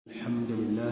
الحمد لله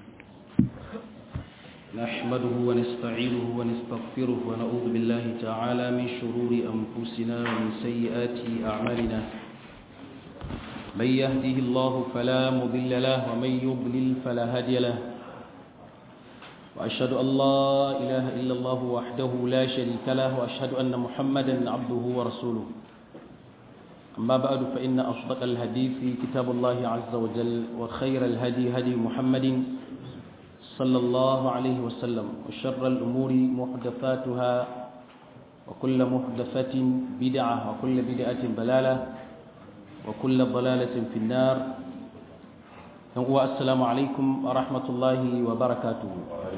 نحمده ونستعينه ونستغفره ونعوذ بالله تعالى من شرور أنفسنا ومن سيئات أعمالنا من يهده الله فلا مضل له ومن يضلل فلا هادي له وأشهد أن لا إله إلا الله وحده لا شريك له وأشهد أن محمدا عبده ورسوله أما بعد فإن أصدق الحديث كتاب الله عز وجل وخير الهدي هدي محمد صلى الله عليه وسلم وشر الأمور محدثاتها وكل محدثة بدعة وكل بدعة ضلالة وكل ضلالة في النار السلام عليكم ورحمة الله وبركاته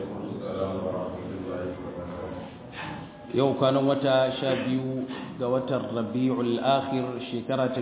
yau kwanan wata sha biyu ga watan rabi'ul akhir shekara ta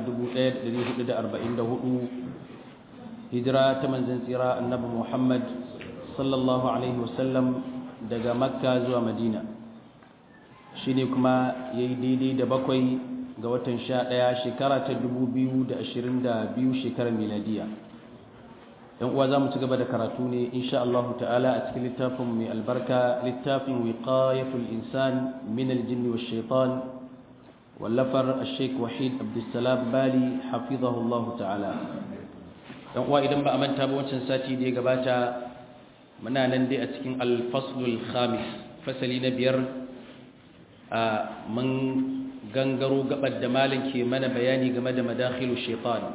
1444 hijira ta manzan tsira annabi muhammad sallallahu alaihi wasallam daga makka zuwa madina shi ne kuma ya yi daidai da bakwai ga watan sha ɗaya shekara ta 2022 shekarar miladiya yan uwa za mu ci gaba da karatu ne insha Allah ta'ala a cikin littafin mai albarka littafin wiqayatul insan min aljinni wash shaitan wallafar ash-shaykh wahid abdussalam bali hafizahu Allah ta'ala yan uwa idan ba a manta ba wancan sati da ya gabata muna nan dai a cikin al-faslul khamis fasali na biyar a mun gangaro gabar da malin ke mana bayani game da madakhilu shaitan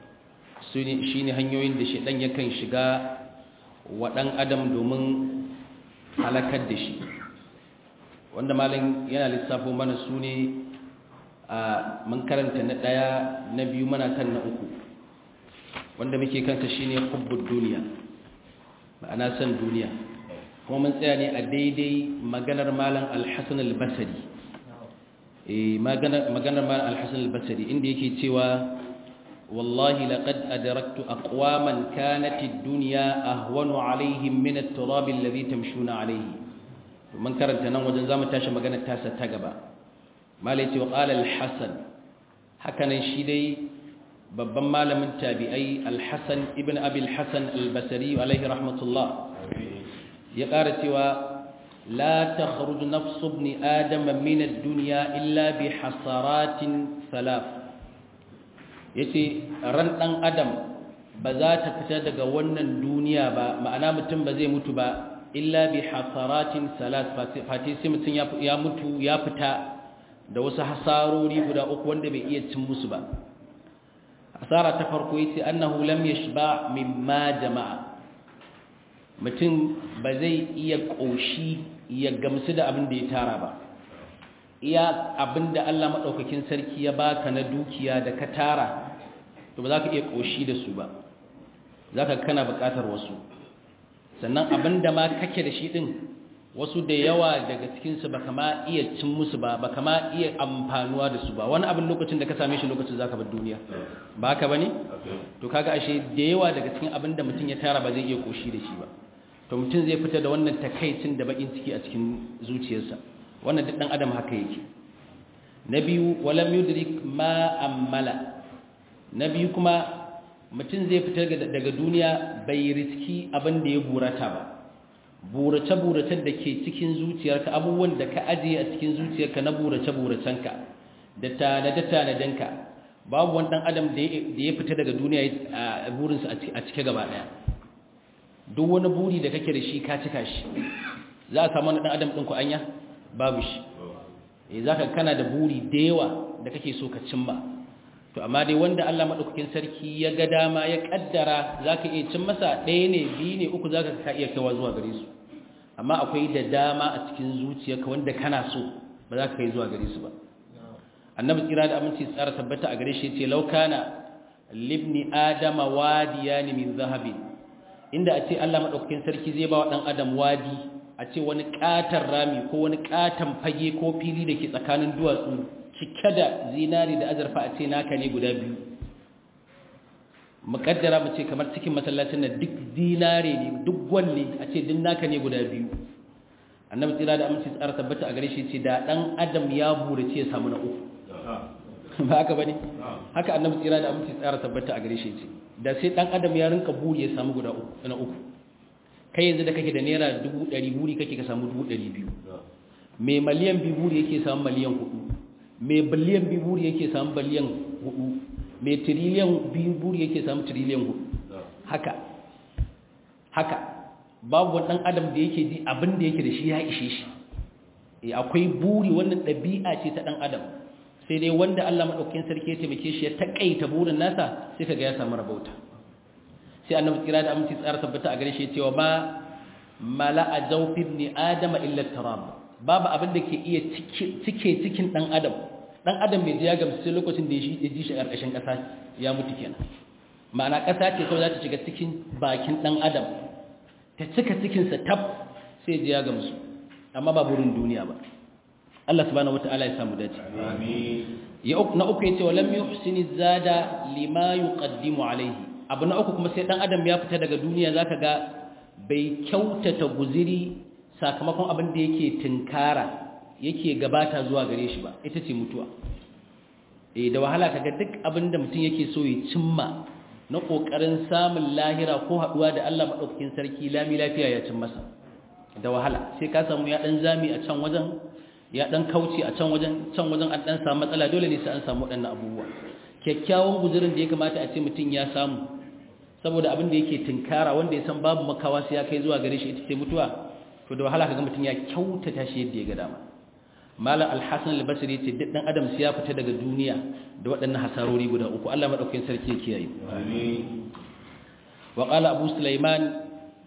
shi ne hanyoyin da shaidan yakan shiga wa ɗan adam domin halakar da shi wanda malin yana lissafo mana su ne a mun karanta na ɗaya na biyu mana kan na uku wanda muke kanta shi ne hubbun duniya ma'ana san duniya kuma mun tsaya ne a daidai maganar malam alhassan albasari maganar malam alhassan albasari inda yake cewa والله لقد أدركت أقواما كانت الدنيا أهون عليهم من التراب الذي تمشون عليه من كرنت نوم وجن زامن تاشا مغانا تاسا تغبا ما ليتي وقال الحسن حكنا شيدي babban malamin tabi'ai alhassan ibn abi alhassan albasari alaihi rahmatullah ya ƙara cewa la takhruj nafsu ibn adam min ad-dunya illa bi hasaratin salaf ya ce ran ɗan adam ba za ta fita daga wannan duniya ba ma'ana mutum ba zai mutu ba illa bi hasaratin salat fati sai mutum ya mutu ya fita da wasu hasarori guda uku wanda bai iya cin musu ba hasara ta farko yace annahu lam yashba mimma jama'a mutum ba zai iya koshi ya gamsu da abin da ya tara ba iya abinda Allah maɗaukakin sarki ya baka na dukiya da ka tara to ba za ka iya ƙoshi da su ba za ka kana buƙatar wasu sannan abinda ma kake da shi ɗin wasu da yawa daga cikinsu ba kama iya cin musu ba ba kama iya amfanuwa da su ba wani abin lokacin da ka same shi lokacin za ka bar duniya ba haka ba ne? to kaga ashe da yawa daga cikin abin da mutum ya tara ba zai iya ƙoshi da shi ba to mutum zai fita da wannan takaicin da baƙin ciki a cikin zuciyarsa wannan duk dan adam haka yake na biyu walam yudrik ma ammala na biyu kuma mutum zai fitar daga duniya bai riski abin da ya burata ba burace-buracen da ke cikin zuciyarka abubuwan da ka ajiye a cikin zuciyarka na burace-buracenka da tanade-tanadenka babu wani dan adam da ya fita daga duniya a burinsa a cike gaba daya duk wani buri da kake da shi ka cika shi za a samu wani dan adam ɗin ku anya babu shi e za ka kana da buri da yawa da kake so ka cimma to amma dai wanda Allah maɗaukakin sarki ya ga dama ya ƙaddara za ka iya cin masa ɗaya ne biyu ne uku za ka iya kawa zuwa gare su amma akwai da dama a cikin zuciyarka wanda kana so ba za ka kai zuwa gare su ba annabi tsira da aminci tsara tabbata a gare shi ce laukana libni adama wadiya ne min zahabi inda a ce Allah maɗaukakin sarki zai ba wa ɗan adam wadi a ce wani katon rami ko wani katon fage ko fili da ke tsakanin duwatsu cike da zinari da azurfa a ce naka ne guda biyu mukaddara mu ce kamar cikin masallacin na duk zinare ne duk gwalle a ce duk naka ne guda biyu annabi tsira da aminci tsara tabbata a gare shi ce da dan adam ya burace ya samu na uku ba haka bane haka annabi tsira da aminci tsara tabbata a gare shi ce da sai dan adam ya rinka buri ya samu guda uku na uku kai yanzu da kake da naira 100 buri kake ka samu 200 mai miliyan biyu buri yake samu miliyan 4 mai biliyan biyu buri yake samu biliyan 4 mai tiriliyan biyu buri yake samu tiriliyan 4 haka haka babu wani dan adam da yake ji abin da yake da shi ya ishe shi akwai buri wannan ɗabi'a ce ta ɗan adam sai dai wanda Allah maɗaukakin sarki ya taimake shi ya taƙaita burin nasa sai kaga ya samu rabauta sai annabi kira da aminci tsara tabbata a gare shi cewa ba mala'a zawfin ni adama illa tarab babu abin da ke iya cike cikin ɗan adam ɗan adam bai ji ya gamsu sai lokacin da ya ji shi ƙarƙashin ƙasa ya mutu kenan ma'ana ƙasa ce kawai za ta shiga cikin bakin ɗan adam ta cika cikinsa tab sai ji ya gamsu amma ba burin duniya ba Allah subhanahu wata'ala ya samu dace ya na uku yace walam yuhsini zada lima yuqaddimu alayhi abu na uku kuma sai dan adam ya fita daga duniya zaka ga bai kyautata guziri sakamakon abin da yake tinkara yake gabata zuwa gare shi ba ita ce mutuwa eh da wahala kaga duk abin da mutum yake so ya cimma na kokarin samun lahira ko haduwa da Allah madaukakin sarki lami lafiya ya cin masa da wahala sai ka samu ya dan zami a can wajen ya dan kauce a can wajen can wajen an dan samu matsala dole ne sai an samu wadannan abubuwa kyakkyawan guzurin da ya kamata a ce mutum ya samu saboda abin da yake tinkara wanda ya san babu makawa sai ya kai zuwa gare shi ita ce mutuwa to da wahala kaga mutum ya kyautata shi yadda ya ga dama malam al-hasan al-basri ce duk dan adam sai ya fita daga duniya da waɗannan hasarori guda uku Allah madaukakin sarki ya kiyaye amin wa qala abu sulaiman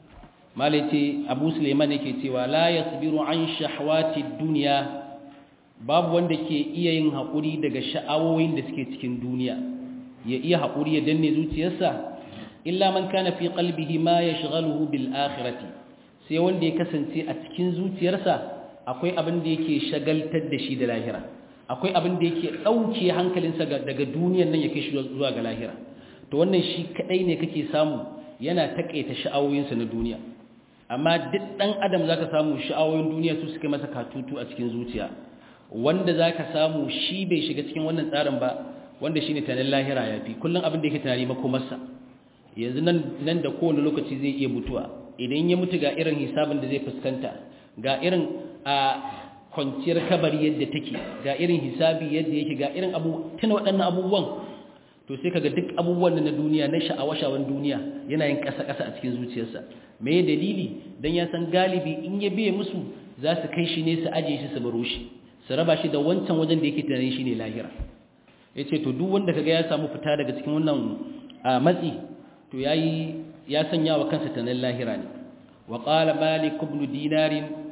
malaiti abu suleiman yake cewa la yasbiru an shahwati dunya babu wanda ke iya yin haƙuri daga sha'awoyin da suke cikin duniya ya iya haƙuri ya danne zuciyarsa illa man kana fi qalbihi ma yashghaluhu bil akhirati sai wanda ya kasance a cikin zuciyarsa akwai abin da yake shagaltar da shi da lahira akwai abin da yake dauke hankalinsa daga duniyar nan ya kai shi zuwa ga lahira to wannan shi kadai ne kake samu yana takaita sha'awoyinsa na duniya amma duk ɗan adam za ka samu sha'awoyin duniya su suka masa katutu a cikin zuciya wanda za ka samu shi bai shiga cikin wannan tsarin ba wanda shi ne tanin lahira ya fi kullum abin da yake tunani makomarsa yanzu nan da kowane lokaci zai iya mutuwa idan ya mutu ga irin hisabin da zai fuskanta ga irin a kwanciyar kabari yadda take ga irin hisabi yadda yake ga irin abu tuna waɗannan abubuwan to sai kaga duk abubuwan na duniya na sha'awa-sha'awan duniya yana yin ƙasa-ƙasa a cikin zuciyarsa me dalili dan ya san galibi in ya biye musu za su kai shi ne su aje shi su baro shi su raba shi da wancan wajen da yake tunanin shi ne lahira yace to duk wanda kaga ya samu fita daga cikin wannan matsi to yayi ya sanya wa kansa tunanin lahira ne wa qala malik ibn dinar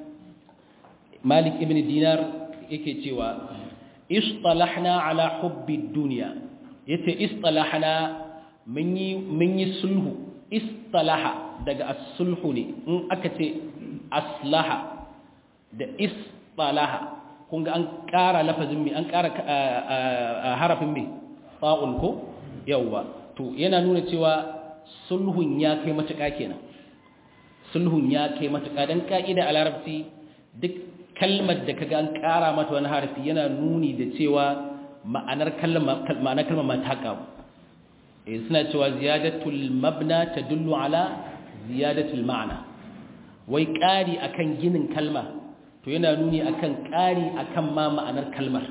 malik ibn dinar yake cewa istalahna ala hubbi dunya yace istalahna mun yi mun yi sulhu istalaha daga as-sulhu ne in aka ce aslaha da istalaha kun ga an ƙara lafazin mai an ƙara harafin mai fa'ul ko yawwa to yana nuna cewa sulhun ya kai matuƙa kenan sulhun ya kai matuƙa don ƙa'ida a larabci duk kalmar da kaga an ƙara mata wani harafi yana nuni da cewa ma'anar kalmar ma ta ƙaru suna cewa ziyadatul mabna tadullu ala ziyadatul ma'ana wai ƙari akan ginin kalma to yana nuni akan ƙari akan ma ma'anar kalmar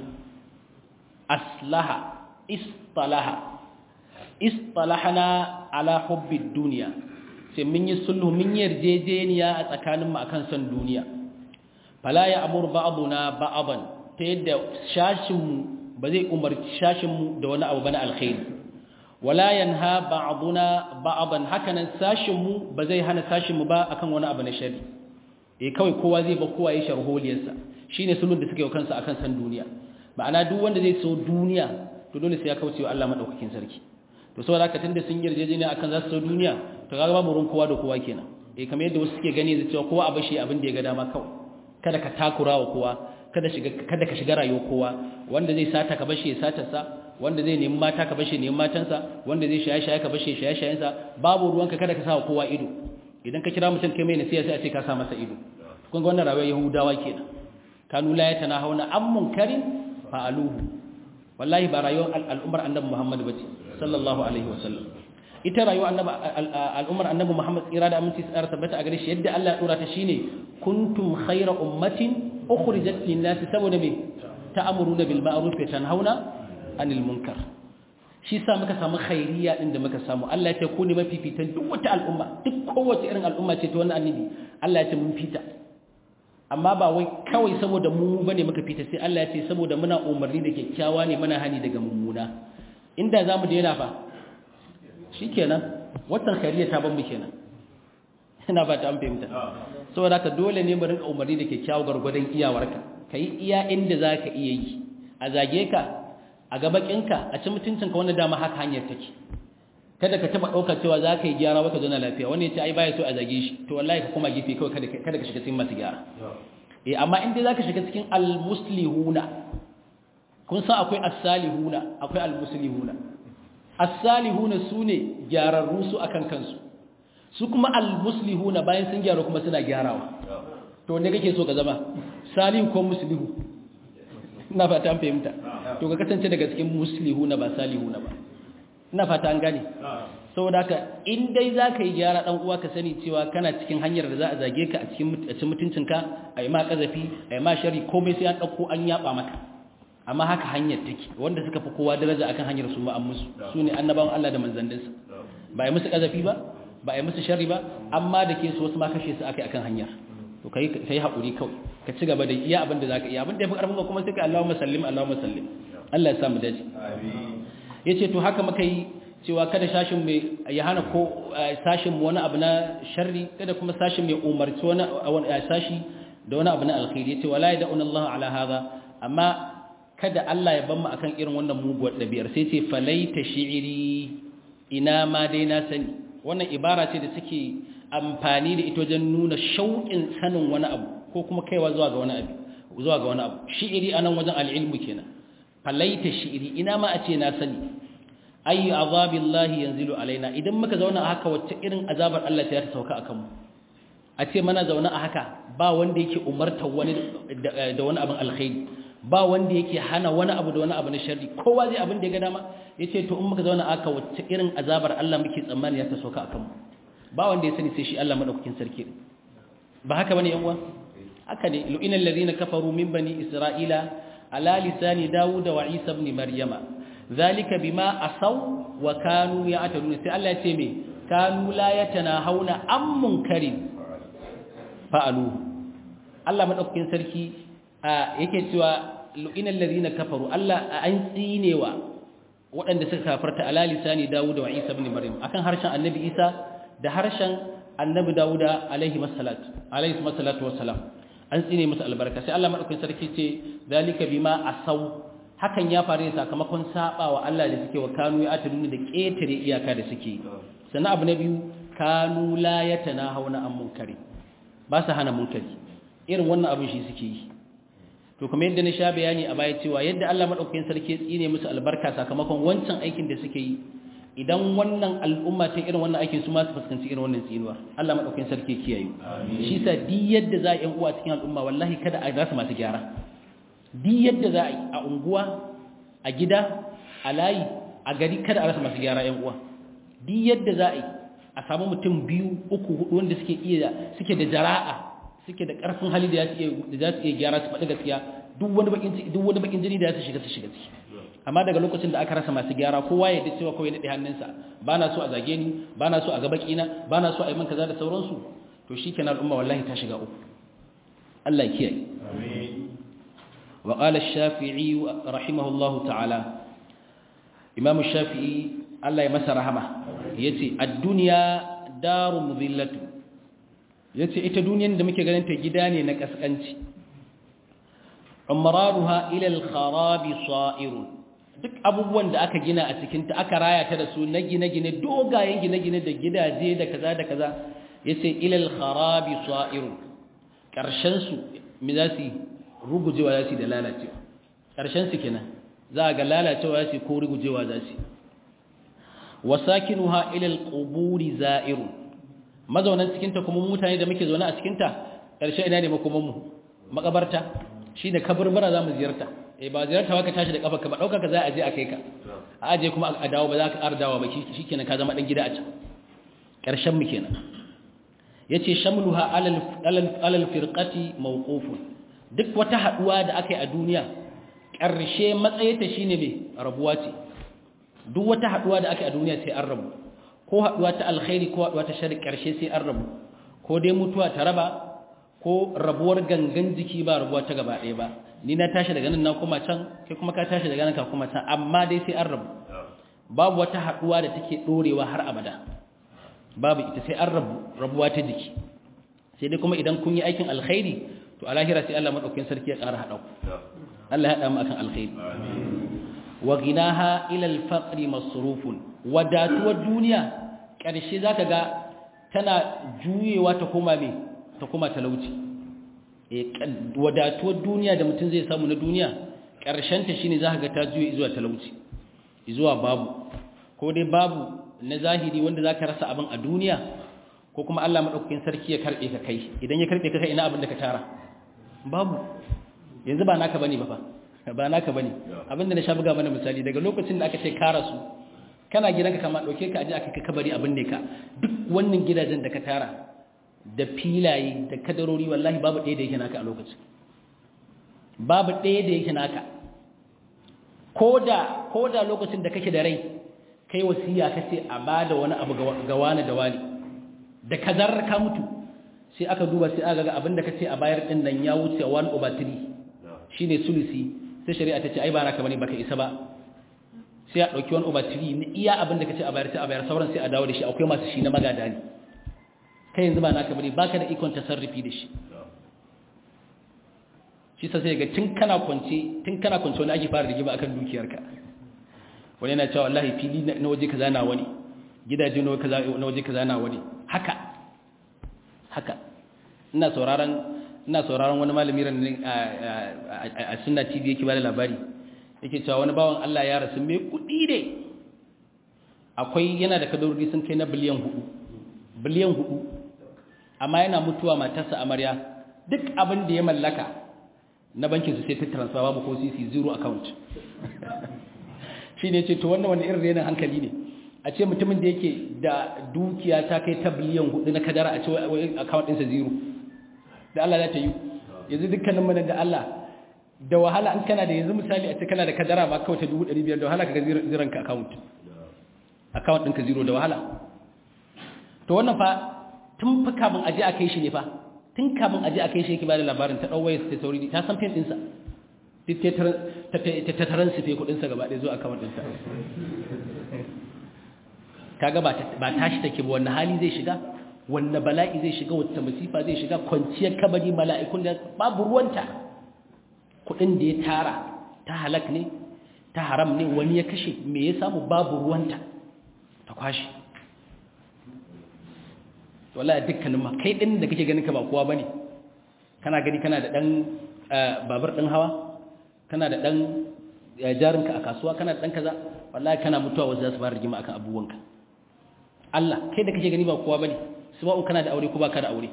aslaha istalaha istalahana ala hubbid duniya sai mun yi sulhu mun yarjejeniya a tsakaninmu akan son duniya fala ya amur ba'duna ba'dan ta yadda shashinmu ba zai umarci shashinmu da wani abu bana alkhairi wala yanha ba'duna ba'dan hakanan sashinmu ba zai hana sashinmu ba akan wani abu na shari eh kawai kowa zai ba kowa ya sharholiyarsa shine sulhun da suke yi kansa akan san duniya ma'ana duk wanda zai so duniya to dole sai ya kauce wa Allah madaukakin sarki to saboda haka tunda sun yarjejeniya akan za su so duniya to kaga babu ruwan kowa da kowa kenan eh kamar yadda wasu suke gani da cewa kowa a bashi abin da ya ga dama kawai kada ka takura wa kowa kada shiga kada ka shiga rayuwar kowa wanda zai sata ka bashi ya sata sa wanda zai nemi mata ka bashi nemi matansa wanda zai shaye shaye ka bashi shaye shayen sa babu ruwanka kada ka sa wa kowa ido idan ka kira mutum kai mai nasiha sai a ce ka sa masa ido kun ga wannan rayuwar yahudawa kenan kanu la yatanahawna an munkarin fa'aluhu wallahi ba rayuwar al'ummar annabi Muhammad bace sallallahu alaihi wasallam ita rayuwa annabi al'ummar annabi Muhammad tsira da aminci tsara tabbata a gare shi yadda Allah ya dora ta shine kuntum khayra ummatin ukhrijat lin-nas saboda me ta'muruna bil ma'ruf wa tanhauna 'anil munkar shi sa muka samu khairiya din da muka samu Allah ya ce ku ne mafifitan duk wata al'umma duk kowace irin al'umma ce ta wannan annabi Allah ya ce mun fita amma ba wai kawai saboda mu bane muka fita sai Allah ya ce saboda muna umarni da kyakkyawa ne muna hani daga mummuna inda zamu daina fa shikenan wannan khairiya ta ban mu kenan ina ba ta an fahimta saboda haka dole ne mu rinka umarni da kyakkyawa gargwadon iyawarka kai iya inda zaka iya yi a zage ka a gabakinka a ci mutuncinka wanda dama haka hanyar take kada ka taba ɗaukar cewa za ka yi gyara wata zana lafiya wani ya ce ai baya so a zage shi to wallahi ka koma gefe kawai kada ka shiga cikin masu gyara eh amma in dai za ka shiga cikin almuslihuna kun san akwai as-salihuna akwai almuslihuna as-salihuna sune gyararru su akan kansu su kuma almuslihuna bayan sun gyara kuma suna gyarawa to ne kake so ka zama salihu ko muslihu ina fata an fahimta to ka kasance daga cikin muslihuna ba salihuna ba ina fata an gane saboda haka in dai za ka yi gyara dan uwa ka sani cewa kana cikin hanyar da za a zage ka a cikin mutuncinka a yi ma kazafi a yi ma shari komai sai an ɗauko an yaba maka amma haka hanyar take wanda suka fi kowa daraja akan hanyar su ma an musu su ne annabawan Allah da manzanninsa ba a yi musu kazafi ba ba a yi musu shari ba amma da ke su wasu ma kashe su akai akan hanyar to kai kai haƙuri kawai ka ci gaba da iya abin da zaka iya abin da yafi karfin ka kuma sai ka Allahumma sallim Allahumma sallim Allah ya sa mu dace amin yace to haka muka yi cewa kada sashin mai ya hana ko sashin wani abu na sharri kada kuma sashin mai umarci wani sashi da wani abu na alkhairi yace wala yad'un Allah ala hadha amma kada Allah ya ban mu akan irin wannan muguwar dabi'ar sai ce falaita shi'iri ina ma dai na sani wannan ibara ce da take amfani da ita wajen nuna shauƙin sanin wani abu ko kuma kaiwa zuwa ga wani abu zuwa ga wani abu shi'iri anan wajen al'ilmu kenan falaita shi'iri ina ma a ce na sani ayi azabillahi yanzilu alaina idan muka zauna a haka wacce irin azabar Allah ta sauka akan mu a ce mana zauna a haka ba wanda yake umartar wani da wani abin alkhairi ba wanda yake hana wani abu da wani abu na sharri kowa zai abin da ya ga dama yace to in muka zauna a haka wacce irin azabar Allah muke tsammani ya ta sauka akan mu ba wanda ya sani sai shi Allah madaukakin sarki ba haka bane yan uwa haka ne lu'ina allazina kafaru min bani isra'ila ala lisani dawuda wa isa ibn maryama zalika bima asaw wa kanu ya'tadun sai Allah ya ce me kanu la yatanahawna am munkarin fa'alu Allah madaukakin sarki yake cewa lu'ina allazina kafaru Allah an tsinewa waɗanda suka kafarta ala lisani dawuda wa isa ibn maryam akan harshen annabi isa da harshen annabi dawuda alaihi masallatu alaihi masallatu wassalam an tsine musu albarka sai Allah madaukakin sarki ce zalika bima asaw hakan ya faru sakamakon saba wa Allah da suke wa kanu ya ataduni da ketare iyaka da suke sannan abu na biyu kanu la yatanahawna an munkari ba su hana munkari irin wannan abin shi suke yi to kuma yadda na sha bayani a baya cewa yadda Allah madaukakin sarki tsine musu albarka sakamakon wancan aikin da suke yi idan wannan al'umma ta irin wannan aikin su ma su fuskanci irin wannan tsinuwar Allah madaukakin sarki kiyaye shi sa di yadda za a yi uwa cikin al'umma wallahi kada a rasa masu gyara di yadda za a yi a unguwa a gida a layi a gari kada a rasa masu gyara yan uwa di yadda za a yi a samu mutum biyu uku hudu wanda suke iya suke da jara'a suke da karfin hali da za su iya gyara su faɗi gaskiya duk wani bakin duk wani bakin jini da za su shiga su shiga ciki amma daga lokacin da aka rasa masu gyara kowa ya dace cewa kawai daɗe hannunsa ba na so a zage ni ba na so a gaba ƙina ba na so a yi man kaza da sauransu to shi kenan al'umma wallahi ta shiga uku Allah ya kiyaye wa qala ash-shafi'i rahimahullahu ta'ala imam ash-shafi'i Allah ya masa rahama yace ad-dunya daru mudhillatu yace ita duniyar da muke ganin ta gida ne na kaskanci umraruha ila al-kharabi sa'irun duk abubuwan da aka gina a cikinta aka raya ta da su na gine-gine dogayen gine-gine da gidaje da kaza da kaza ya ce ilal kharabi sa'iru ƙarshensu mi za su rugujewa za su da lalacewa ƙarshensu kenan za a ga lalacewa za su ko rugujewa za su wasakinuha ilal quburi za'iru mazaunan cikinta kuma mutane da muke zaune a cikinta ƙarshe ina ne makomanmu makabarta shine kaburbura za mu ziyarta eh ba ziyarta ka tashi da kafa ka ba dauka ka za a je a kai ka a aje kuma a dawo ba za ka ƙara dawo ba shikenan ka zama dan gida a can ƙarshen mu kenan yace shamluha alal alal alal firqati mawqufun duk wata haduwa da aka yi a duniya ƙarshe matsayinta shine me rabuwa ce duk wata haduwa da aka yi a duniya sai an rabu ko haduwa ta alkhairi ko haduwa ta shari ƙarshe sai an rabu ko dai mutuwa ta raba ko rabuwar gangan jiki ba rabuwa ta gaba ɗaya ba ni na tashi daga nan na kuma can kai kuma ka tashi daga nan ka kuma can amma dai sai an rabu babu wata haduwa da take dorewa har abada babu ita sai an rabu rabuwa ta jiki sai dai kuma idan kun yi aikin alkhairi to a lahira sai Allah madaukakin sarki ya ƙara haɗa ku Allah ya haɗa mu akan alkhairi wa ginaha ila al-faqr masrufun wadatuwar duniya ƙarshe zaka ga tana juyewa ta koma me ta koma talauci eh wadatuwar duniya da mutum zai samu na duniya ƙarshen ta shine zaka ga ta juye zuwa talauci zuwa babu ko dai babu na zahiri wanda zaka rasa abin a duniya ko kuma Allah madaukakin sarki ya karbe ka kai idan ya karbe ka kai ina abin da ka tara babu yanzu ba naka bane ba fa ba naka bane abinda na sha buga mana misali daga lokacin da aka ce ka rasu kana gidanka kama dauke ka aje aka kai kabari abin ne ka duk wannan gidajen da ka tara da filaye da kadarori wallahi babu ɗaya da yake naka a lokacin babu ɗaya da yake naka koda koda lokacin da kake da rai kai wasiya kace a bada wani abu ga wani da wani da kazar ka mutu sai aka duba sai aka ga abinda kace a bayar din nan ya wuce 1 over 3 shine sulusi sai shari'a ta ce ai ba naka bane baka isa ba sai a dauki 1 over 3 ne iya abinda kace a bayar sai a bayar sauran sai a dawo da shi akwai masu shi na magada ne kai yanzu ba naka bane baka da ikon tasarrufi da shi shi sai ga tun kana kwance tun kana kwance wani ake fara rigima akan dukiyarka wani yana cewa wallahi fili na waje kaza na wani gidaje na kaza na waje kaza na wani haka haka ina sauraron ina sauraron wani malami ran a sunna tv yake bada labari yake cewa wani bawan Allah ya rasu mai kudi ne akwai yana da kadarori sun kai na biliyan hudu biliyan hudu amma yana mutuwa matarsa amarya duk abin da ya mallaka na bankin su sai ta transfer babu ko cc zero account shi ne ce to wannan wani irin renin hankali ne a ce mutumin da yake da dukiya ta kai ta biliyan hudu na kadara a ce wai account ɗinsa zero da Allah za ta yi yanzu dukkanin mana da Allah da wahala an kana da yanzu misali a ce kana da kadara ba kawai ta dubu ɗari biyar da wahala ka ga ziran ka account account ɗinka zero da wahala to wannan fa tun fa kamun aje a kai shi ne fa tun kamun aje a kai shi yake ba da labarin ta ɗauwaye ta sauri ta san fin ɗinsa duk ta taron su fe kuɗinsa gaba ɗaya zuwa account ɗinsa kaga ba tashi take ba wannan hali zai shiga wannan bala'i zai shiga wata masifa zai shiga kwanciyar kabari mala'ikun da babu ruwanta kudin da ya tara ta halak ne ta haram ne wani ya kashe me ya samu babu ruwanta ta kwashi wallahi dukkanin ma kai din da kake ganin ka ba kowa bane kana gani kana da dan babur din hawa kana da dan jarinka a kasuwa kana da dan kaza wallahi kana mutuwa wasu za su fara rigima akan abubuwanka Allah kai da kake gani ba kowa bane sabau kana da aure ko baka da aure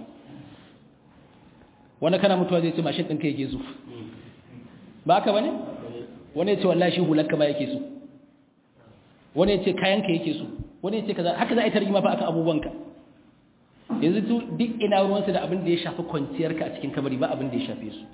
wanda kana mutuwa zai ce mashin ɗinka yake so ba haka bane wani ya ce wallahi shi hulanka ba yake so wani ya ce kayanka yake so wani ya ce kaza haka za a yi tarjima fa akan abubuwanka yanzu tu duk ina ruwansu da abin da ya shafi kwanciyarka a cikin kabari ba abin da ya shafe su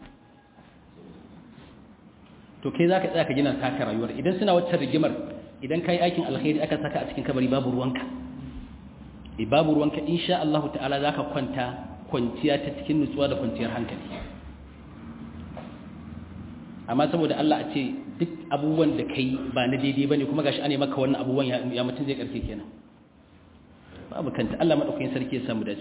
to kai za ka tsaya ka gina taka rayuwar idan suna waccan rigimar idan ka yi aikin alkhairi aka saka a cikin kabari babu ruwanka e babu ruwanka insha Allah ta'ala za ka kwanta kwanciya ta cikin nutsuwa da kwanciyar hankali amma saboda Allah a ce duk abubuwan da kai ba na daidai bane kuma gashi ane maka wannan abubuwan ya mutum zai karfe kenan babu kanta Allah madaukakin sarki ya samu dace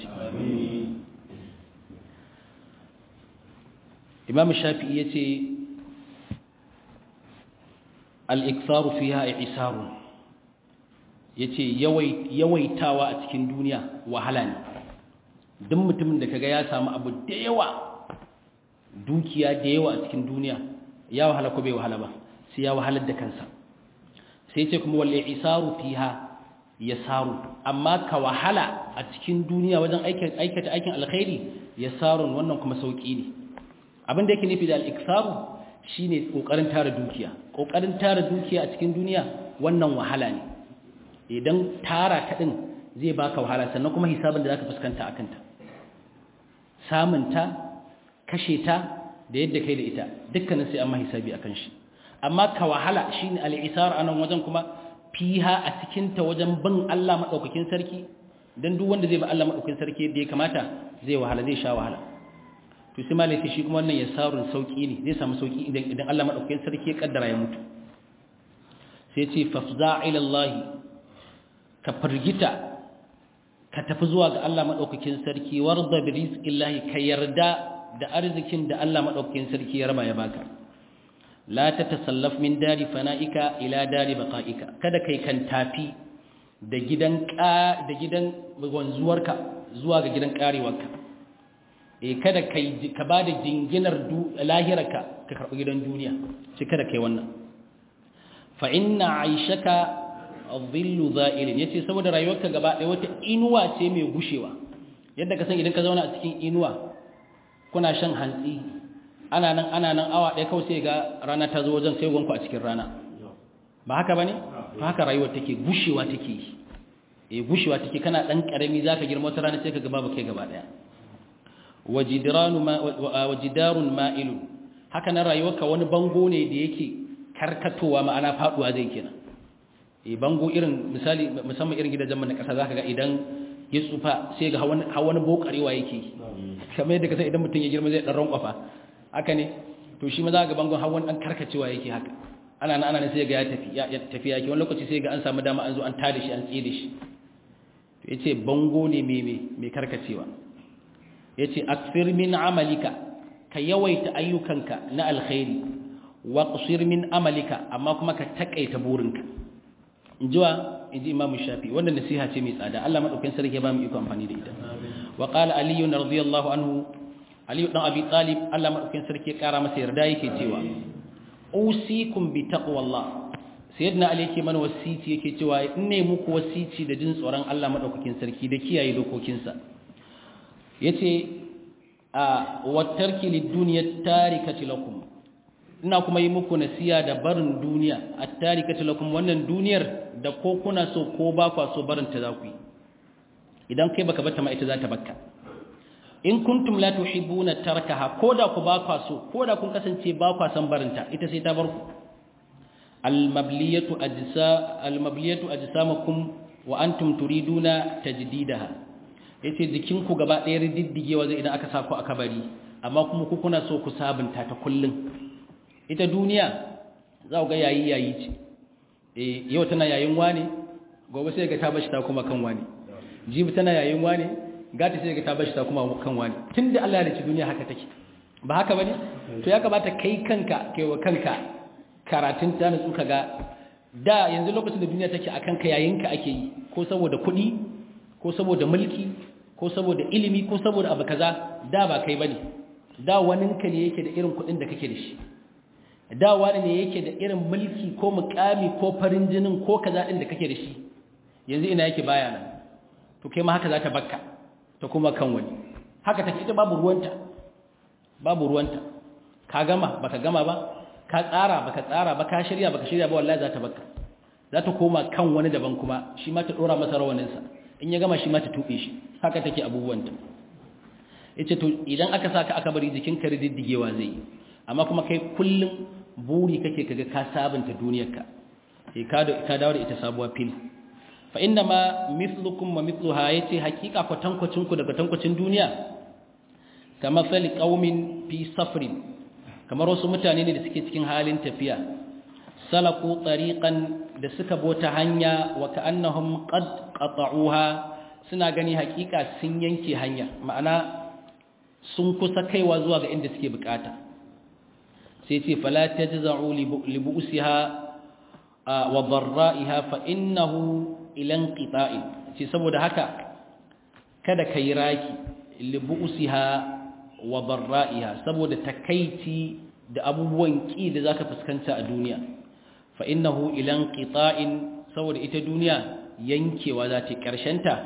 Imam Shafi'i yace al-iktharu fiha i'sarun yace yawai yawaitawa a cikin duniya wahala ne duk mutumin da kaga ya samu abu da yawa dukiya da yawa a cikin duniya ya wahala ko bai wahala ba sai ya wahalar da kansa sai ce kuma wal isaru fiha yasaru amma ka wahala a cikin duniya wajen aikata aikin alkhairi yasarun wannan kuma sauki ne abin da yake nufi da al-iksaru shine kokarin tara dukiya kokarin tara dukiya a cikin duniya wannan wahala ne idan tara ta din zai baka wahala sannan kuma hisabin da zaka fuskanta akan ta samun ta kashe ta da yadda kai da ita dukkanin sai amma hisabi akan shi amma ka wahala shine al-isar anan wajen kuma fiha a cikin ta wajen bin Allah madaukakin sarki dan duk wanda zai bi Allah madaukakin sarki da ya kamata zai wahala zai sha wahala to sai malai shi kuma wannan yasarun sauki ne zai samu sauki idan idan Allah madaukakin sarki ya kaddara ya mutu sai ce fafza ila Allah ka firgita ka tafi zuwa ga Allah madaukakin sarki warda bi rizqillahi ka yarda da arzikin da Allah madaukakin sarki ya raba ya baka la tatasallaf min dari fana'ika ila dari baqa'ika kada kai kan tafi da gidan ka da gidan wanzuwarka zuwa ga gidan karewarka eh kada kai ka bada jinginar lahirarka ka karbi gidan duniya sai kada kai wannan fa inna aishaka dhillu za'ilin yace saboda rayuwarka gaba ɗaya wata inuwa ce mai gushewa yadda ka san idan ka zauna a cikin inuwa kuna shan hantsi ana nan ana nan awa ɗaya kawai sai ga rana ta zo wajen sai gwanku a cikin rana ba haka bane ba haka rayuwar take gushewa take yi eh gushewa take kana dan karami zaka girma wata rana sai ka ga babu kai gaba ɗaya wajidranu ma wajidarun ma'ilun haka nan rayuwarka wani bango ne da yake karkatowa ma'ana faduwa zai kenan e bango irin misali musamman irin gidajen mu na kasa zaka ga idan ya tsufa sai ga hawan hawan bokarewa yake kamar yadda kasan idan mutum ya girma zai dan rankwafa haka ne to shi ma za ga bangon hawan dan karkacewa yake haka ana nan ana nan sai ga ya tafi ya tafi yake wani lokaci sai ga an samu dama an zo an tada shi an tsire shi to yace bango ne me me me karkacewa yace aksir min amalika ka yawaita ayyukanka na alkhairi wa qsir min amalika amma kuma ka takaita burinka injiwa inji imam shafi wannan nasiha ce mai tsada Allah madaukakin sarki ba mu iko amfani da ita wa qala ali radiyallahu anhu ali dan abi talib Allah madaukakin sarki ya kara masa yarda yake cewa usikum bi taqwallah sayyidina ali yake mana wasiti yake cewa in ne muku wasiti da jin tsoron Allah madaukakin sarki da kiyaye dokokinsa yace a wattarki lid-dunya tarikati lakum ina kuma yi muku nasiya da barin duniya at-tarikati lakum wannan duniyar da ko kuna so ko ba kwa so barin ta za ku yi idan kai baka bata ma ita za ta bakka in kuntum la tuhibbuna tarkaha koda ku ba kwa so koda kun kasance ba kwa san barin ta ita sai ta bar ku al-mabliyatu ajsa al-mabliyatu ajsamakum wa antum turiduna tajdidaha yace jikin ku gaba ɗaya riddigewa zai idan aka sa ku a kabari amma kuma ku kuna so ku sabunta ta kullun ita duniya za ku ga yayi yayi ce eh yau tana yayin wani gobe sai ga ta bashi ta kuma kan wani jibi tana yayin wani gata sai ga ta bashi ta kuma kan wani tunda Allah ya rike duniya haka take ba haka bane to ya kamata kai kanka kai wa kanka karatun ta nutsu kaga da yanzu lokacin da duniya take akan ka yayin ka ake yi ko saboda kuɗi ko saboda mulki ko saboda ilimi ko saboda abu kaza da ba kai bane da waninka ne yake da irin kuɗin da kake da shi da wani ne yake da irin mulki ko mukami ko farin jinin ko kaza din da kake da shi yanzu ina yake baya nan to kai ma haka za ta bakka ta kuma kan wani haka ta ita babu ruwanta babu ruwanta ka gama baka gama ba ka tsara baka tsara ba ka shirya baka shirya ba wallahi za ta bakka za ta koma kan wani daban kuma shi ma ta dora masa rawaninsa in ya gama shi ma ta tube shi haka take abubuwanta yace to idan aka saka aka bari jikin ka riddigewa zai yi amma kuma kai kullum buri kake kaga ka sabunta duniyarka sai ka ka dawo da ita sabuwa fil fa inna ma mithlukum wa mithluha yace hakika kwatankwacin ku daga tankwacin duniya kama sali qaumin fi safrin kamar wasu mutane ne da suke cikin halin tafiya salaku tariqan da suka bota hanya wa ka'annahum qad qata'uha suna gani hakika sun yanke hanya ma'ana sun kusa kaiwa zuwa ga inda suke bukata sai ce fala tajza'u li bu'siha wa dharra'iha fa innahu ilan qita'in ce saboda haka kada kai raki li bu'siha wa dharra'iha saboda takaici da abubuwan ki da zaka fuskanta a duniya fa innahu ilan qita'in saboda ita duniya yankewa za ta karshen ta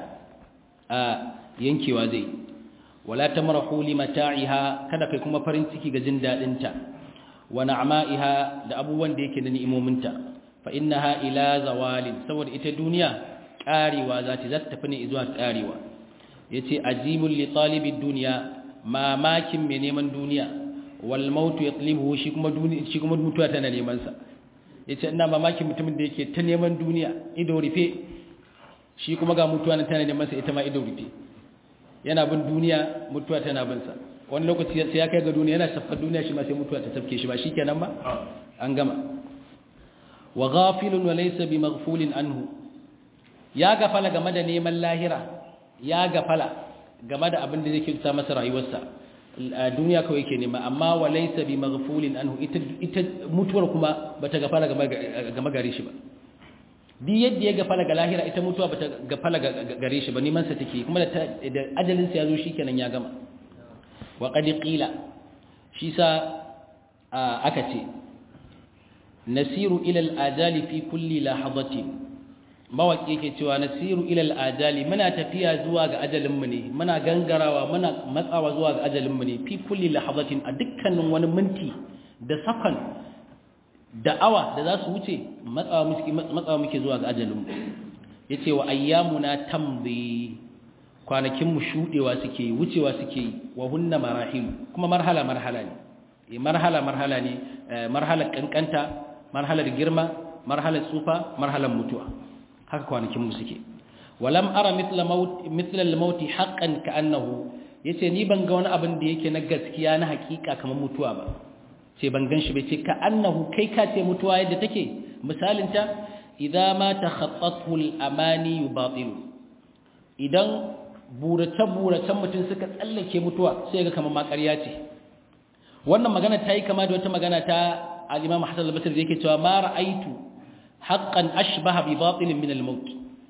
a yankewa zai wala tamrahu li mata'iha kada kai kuma farin ciki ga jin dadin ta wa na'ma'iha da abubuwan da yake da ni'imominta fa innaha ila zawalin saboda ita duniya karewa za ta zata tafi ne zuwa karewa yace ajibul li talibid dunya mamakin mai neman duniya wal maut yatlibuhu shi kuma duniya shi kuma mutuwa tana neman sa yace ina mamakin mutumin da yake ta neman duniya ido rufe shi kuma ga mutuwa tana neman sa ita ma ido rufe yana bin duniya mutuwa tana bin sa wani lokaci sai ya kai ga duniya yana safar duniya shi ma sai mutuwa ta tafke shi ba shikenan ba an gama wa ghafilun wa laysa bi maghfulin anhu ya gafala game da neman lahira ya gafala game da abin da zai kirta masa rayuwarsa a duniya kawai yake nema amma wa laysa bi maghfulin anhu ita ita mutuwar kuma bata gafala game gare shi ba duk yadda ya gafala ga lahira ita mutuwa bata gafala gare shi ba neman sa take kuma da ajalin sa yazo shikenan ya gama wa qad qila shi sa aka ce nasiru ila al-ajali fi kulli lahadatin mawaki yake cewa nasiru ila al-ajali muna tafiya zuwa ga ajalin mu ne muna gangarawa muna matsawa zuwa ga ajalin mu ne fi kulli lahadatin a dukkanin wani minti da sakan da awa da za su wuce matsawa muke matsawa muke zuwa ga ajalin mu yace wa ayyamuna tamdi kwanakin mu shudewa suke yi wucewa suke yi wa hunna marahil kuma marhala marhala ne marhala marhala ne marhalar kankanta marhalar girma marhalar tsufa marhalar mutuwa haka kwanakin mu suke walam ara mithla maut mithla al-maut haqqan ka'annahu yace ni ban ga wani abin da yake na gaskiya na hakika kamar mutuwa ba ce ban gan shi bai ce ka'annahu kai ka ce mutuwa yadda take misalin ta idza ma takhattathu al-amani yubatilu idan burace buracen mutum suka tsallake mutuwa sai ga kamar ma ƙarya ce wannan magana ta yi kama da wata magana ta al-imam Hassan al-Basri da yake cewa ma ra'aitu haqqan ashbaha bi batilin min al-maut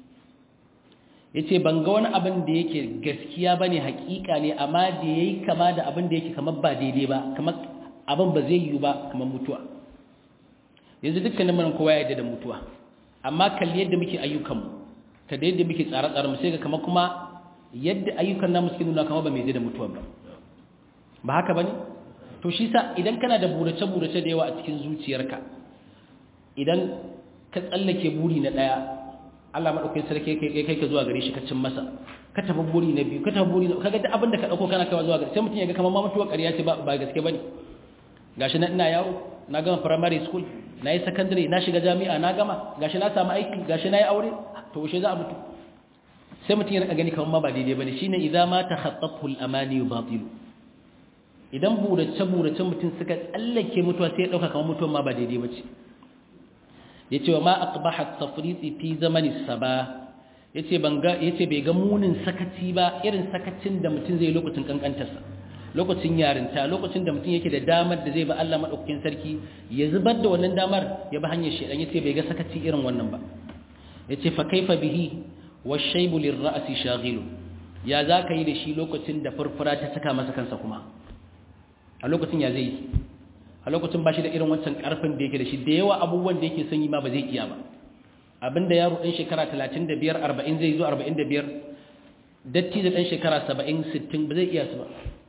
yace ban ga wani abin da yake gaskiya bane hakika ne amma da yayi kama da abin da yake kamar ba daidai ba kamar abin ba zai yi ba kamar mutuwa yanzu dukkanin mun kowa ya yarda da mutuwa amma kalli yadda muke ayyukanmu ka da yadda muke tsare-tsare mu sai ga kamar kuma yadda ayyukan namu suke nuna kamar ba mai yarda da mutuwa ba ba haka bane to shi sa idan kana da burace-burace da yawa a cikin zuciyarka idan ka tsallake buri na ɗaya Allah maɗaukai sarki kai kai ka zuwa gare shi ka cin masa ka tafi buri na biyu ka tafi buri na kaga duk abin da ka ɗauko kana kaiwa zuwa gare sai mutum ya ga kamar ma mutuwar ƙarya ce ba gaske ba ne gashi na ina yaro na gama primary school na yi secondary na shiga jami'a na gama gashi na samu aiki gashi na yi aure to yaushe za a mutu sai mutum ya gani kamar ma ba daidai ba ne shine idza ma takhattafu al-amani batilu idan burace-burace mutum suka tsallake mutuwa sai ya ɗauka kamar mutuwa ma ba daidai ba ce ya ce wa ma aqbahat tafriti fi zamani saba ya ce bai ga munin sakaci ba irin sakacin da mutum zai lokacin kankantarsa lokacin yarinta lokacin da mutum yake da damar da zai ba Allah maɗaukakin sarki ya zubar da wannan damar ya ba hanyar shaidan ya ce bai ga sakaci irin wannan ba ya ce fa kaifa bihi wa shaibu lirra'asi shaghilu ya za ka yi da shi lokacin da furfura ta saka masa kansa kuma a lokacin ya zai yi a lokacin ba shi da irin wancan karfin da yake da shi da yawa abubuwan da yake son yi ma ba zai iya ba abinda yaro ɗan shekara 35 40 zai zo 45 datti da ɗan shekara 70 60 ba zai iya su ba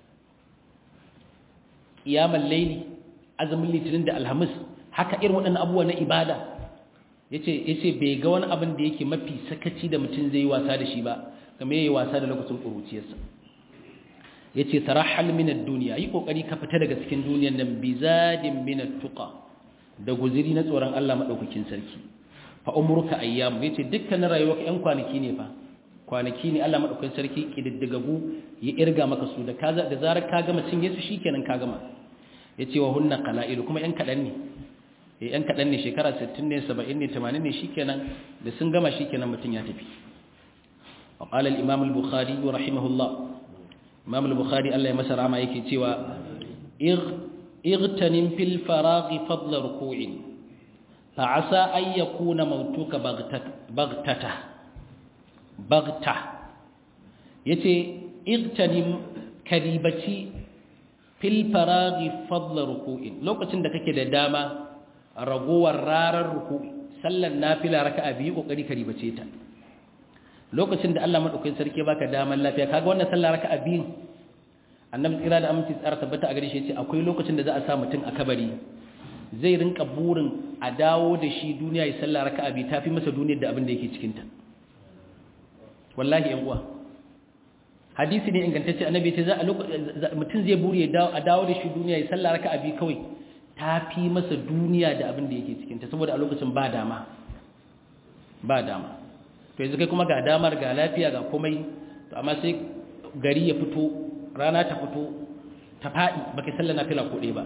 iyamal laili azumin litinin da alhamis haka irin waɗannan abubuwa na ibada yace yace bai ga wani abin da yake mafi sakaci da mutum zai yi wasa da shi ba kamar yayi wasa da lokacin ƙuruciyarsa ya ce tarahal minar duniya yi ƙoƙari ka fita daga cikin duniyan nan bizadin minar tuƙa da guziri na tsoron Allah maɗaukakin sarki fa umurka ayyamu ya ce dukkanin rayuwa ka 'yan kwanaki ne fa kwanaki ne Allah maɗaukakin sarki ƙididdigagu ya irga maka su da zarar ka gama cinye su shi kenan ka gama ya ce wa hunna kala'ilu kuma 'yan kaɗan ne ‘yan kaɗan ne shekara 60 ne 70 ne 80 ne shi kenan da sun gama shi kenan mutum ya tafi وقال الإمام البخاري رحمه الله imam al-bukhari Allah ya masa rama yake cewa igtanim fil faraghi fadla ruku'in fa asa ay yakuna mautuka baghtata baghta yace igtanim karibaci fil faraghi fadla ruku'in lokacin da kake da dama ragowar rarar ruku'i sallar nafila raka'a biyu kokari karibace ta lokacin da Allah madaukakin sarki baka daman lafiya kaga wannan sallah raka'a biyu annabi tsira da aminci tsara tabbata a gare shi yace akwai lokacin da za a sa mutum a kabari zai rinka burin a dawo da shi duniya ya sallah raka'a bi tafi masa duniyar da abin da yake cikin ta wallahi yan uwa hadisi ne ingantacce annabi ce za a mutum zai buri a dawo da shi duniya ya sallah raka'a bi kawai tafi masa duniya da abin da yake cikin ta saboda a lokacin ba dama ba dama to yanzu kai kuma ga damar ga lafiya ga komai to amma sai gari ya fito rana ta fito ta faɗi baka sallah nafila ko ɗaya ba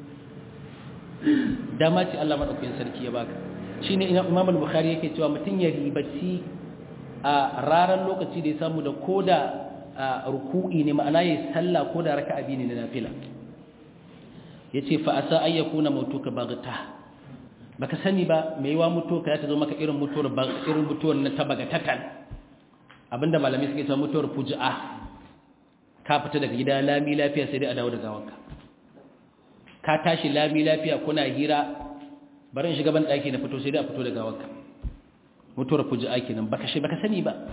dama ce Allah madaukakin sarki ya baka shine Imam al-Bukhari yake cewa mutun ya ribaci a raran lokaci da ya samu da koda ruku'i ne ma'ana yayin sallah koda raka'a biyu ne na nafila yace fa asa ayyakuna mautuka baghta baka sani ba me yawa mutuwa ya ta zo maka irin mutuwar irin mutuwar na ta bagatatan abinda malamai suke cewa mutuwar fuji'a ka fita daga gida lami lafiya sai dai a dawo da gawanka ka tashi lami lafiya kuna hira bari in shiga ban daki na fito sai dai a fito da gawanka mutuwar fuji'a kenan baka shi baka sani ba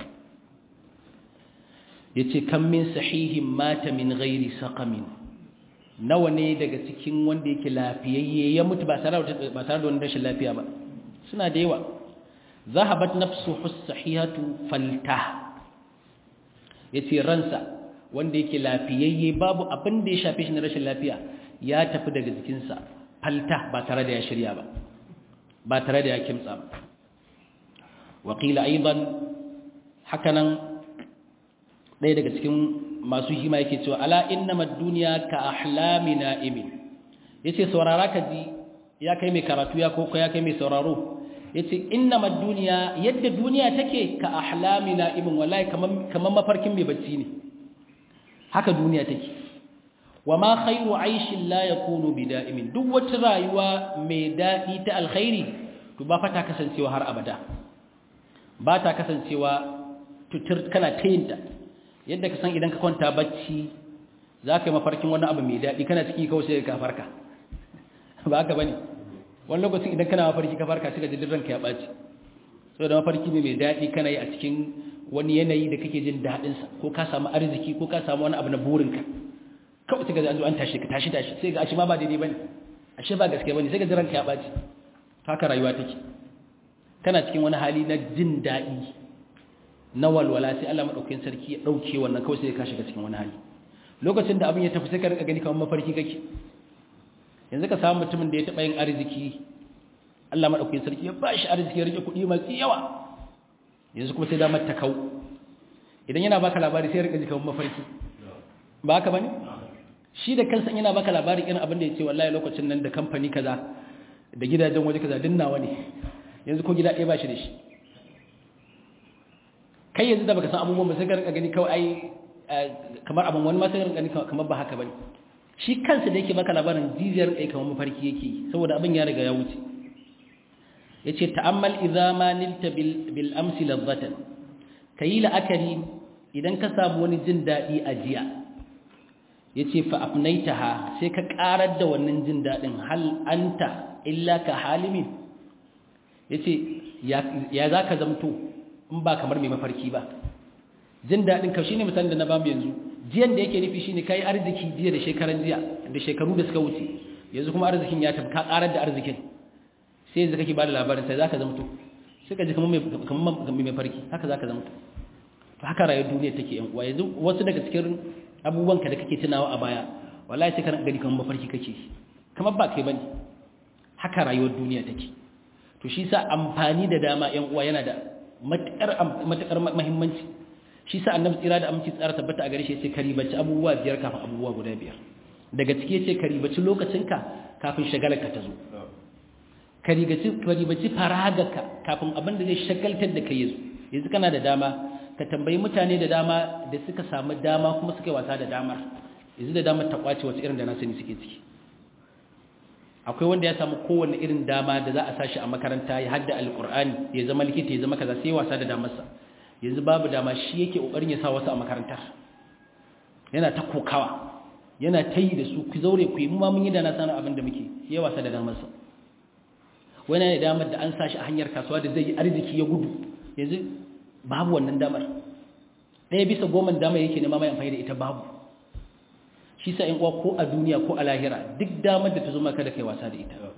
yace kam min sahihin mata min ghairi saqamin nawa ne daga cikin wanda yake lafiyayye ya mutu ba tare da ba tare da wani rashin lafiya ba suna da yawa zahabat nafsuhu as-sahihatu falta yace ransa wanda yake lafiyayye babu abin da ya shafe shi na rashin lafiya ya tafi daga jikinsa falta ba tare da ya shirya ba ba tare da ya kimtsa ba waƙila aiban hakanan ɗaya daga cikin masu hima yake cewa ala innama duniya ka ahlami na'imin yace saurara ka ji ya kai mai karatu ya koko ya kai mai sauraro yace innama duniya yadda duniya take ka ahlami na'imin wallahi kaman kaman mafarkin mai bacci ne haka duniya take wa ma khairu aishin la yakunu bida'imin duk wata rayuwa mai dadi ta alkhairi to ba fata kasancewa har abada ba ta kasancewa tutur kana tayinta yadda ka san idan ka kwanta bacci za ka yi mafarkin wani abu mai daɗi kana ciki kawai sai ka farka ba haka bane wani lokacin idan kana mafarki ka farka sai ka ji ranka ya ɓaci saboda mafarki mai daɗi kana yi a cikin wani yanayi da kake jin daɗinsa ko ka samu arziki ko ka samu wani abu na burinka kawai sai ga an zo an tashi ka tashi tashi sai ga ashe ma ba daidai bane ashe ba gaske bane sai ga ranka ya ɓaci haka rayuwa take kana cikin wani hali na jin daɗi na walwala sai Allah madaukakin sarki ya dauke wannan kawai sai ka shiga cikin wani hali lokacin da abin ya tafi sai ka rika gani kamar mafarki kake yanzu ka samu mutumin da ya taba yin arziki Allah madaukakin sarki ya bashi arziki ya rike kuɗi masu yawa yanzu kuma sai da mata kau idan yana baka labari sai ya rika ji kamar mafarki ba haka bane shi da kansa yana baka labari irin abin da ya ce wallahi lokacin nan da kamfani kaza da gidajen waje kaza dinnawa ne yanzu ko gida ɗaya ba shi da shi kai yanzu da baka san abubuwan ba sai ka rinka gani kawai ai kamar abin wani ma sai ka rinka gani kamar ba haka bane shi kansa da yake baka labarin jijiyar kai kamar mafarki yake saboda abin ya riga ya wuce yace ta'ammal idza ma nilta bil bil amsi ladhatan kayi la'akari idan ka samu wani jin dadi a jiya yace fa afnaitaha sai ka karar da wannan jin dadin hal anta illa ka halimin yace ya zaka zamto in ba kamar mai mafarki ba jin daɗin ka shine misalin da na bamu yanzu jiyan da yake nufi shine kai arziki jiya da shekaran jiya da shekaru da suka wuce yanzu kuma arzikin ya tafi ka karar da arzikin sai yanzu kake bada labarin sai zaka zamto sai ka ji kamar mai kamar mai mafarki haka zaka zamto to haka rayuwar duniya take yan uwa yanzu wasu daga cikin abubuwan ka da kake tunawa a baya wallahi sai ka gani kamar mafarki kake kamar ba kai bane haka rayuwar duniya take to shi sa amfani da dama yan uwa yana da matuƙar mahimmanci shi sa annabi tsira da aminci tsara tabbata a gare shi yace karibaci abubuwa biyar kafin abubuwa guda biyar daga ciki yace karibaci lokacinka kafin shagalarka ta zo karibaci karibaci faragarka kafin abin da zai shagaltar da kai yazo yanzu kana da dama ka tambayi mutane da dama da suka samu dama kuma suka yi wasa da damar yanzu da damar ta kwace wasu irin da na sani suke ciki akwai wanda ya samu kowanne irin dama da za a sashi a makaranta ya hadda alkur'ani ya zama likita ya zama kaza sai wasa da damarsa yanzu babu dama shi yake kokarin ya sa wasu a makarantar yana ta kokawa yana ta yi da su ku zaure ku yi mu ma mun yi da na sanar abin da muke ya wasa da damarsa wani ne damar da an sashi a hanyar kasuwa da zai yi arziki ya gudu yanzu babu wannan damar ɗaya bisa goma damar yake nema mai amfani da ita babu shi sa in uwa ko a duniya ko a lahira duk damar da ta zo maka da kai wasa da ita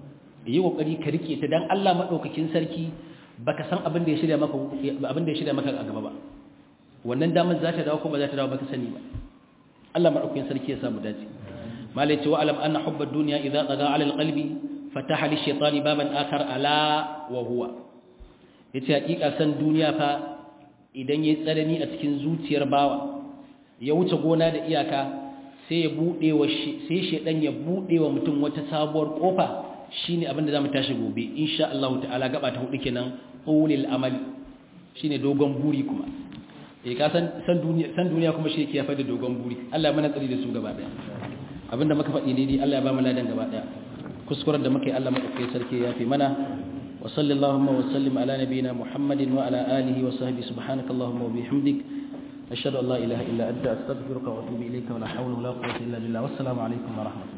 yi kokari ka rike ta dan Allah madaukakin sarki baka san abin da ya shirya maka abin da ya shirya maka a gaba ba wannan damar za ta dawo ko ba za ta dawo baka sani ba Allah madaukakin sarki ya samu dace malai ce wa alam anna hubba dunya idza taga ala alqalbi fataha li shaytani baban akhar ala wa huwa yace hakika san duniya fa idan yayi tsanani a cikin zuciyar bawa ya wuce gona da iyaka sai ya bude wa sai shedan ya bude wa mutum wata sabuwar kofa shine abin da zamu tashi gobe insha Allah ta'ala gaba ta hudu kenan ulil amali shine dogon buri kuma eh ka san san duniya san duniya kuma shi yake yafa da dogon buri Allah ya mana tsari da su gaba daya abinda muka faɗi ne dai Allah ya ba mu ladan gaba daya kuskuren da muka yi Allah madaukakin sarki ya fi mana wa sallallahu wa sallim ala nabiyyina muhammadin wa ala alihi wa sahbihi subhanakallahumma wa bihamdik ashhadu an la ilaha illa anta astaghfiruka wa atubu ilayka wa la hawla wa la quwwata illa billah wassalamu alaikum wa rahmatullahi